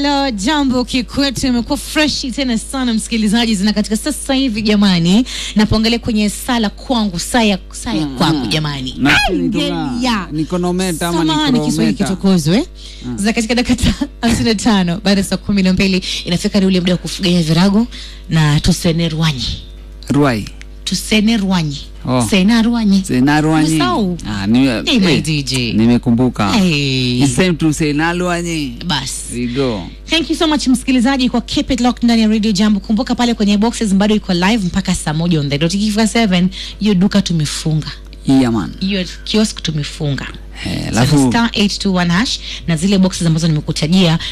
Halo, jambo kikwetu, imekuwa freshi tena sana msikilizaji, zina katika sasa hivi jamani, napoangalia kwenye sala kwangu saa ya saa ya kwangu jamani, Nafikiri tuna- Angelia. ni konometa ama ni Samahani, Kiswahili krometa. kitukuzwe za katika dakika hamsini na tano baada ya saa kumi na mbili inafika ni ule muda wa kufuganya virago na tusene rwanyi Ruai. tusene rwanyi Oh. sena rwanyi Senarwanyi. Umesahau? Ah, nime- Hey, my eh, DJ. Nimekumbuka. Hey. It's time to say Nalwanyi. basi We go. Thank you so much msikilizaji kwa keep it locked ndani ya Radio Jambo. Kumbuka pale kwenye boxes bado iko live mpaka saa moja on the dot. Ikifika 7 hiyo duka tumefunga. Yeah, man. Hiyo kiosk tumefunga. Eh, So, alafu star 821 hash na zile boxes ambazo nimekutajia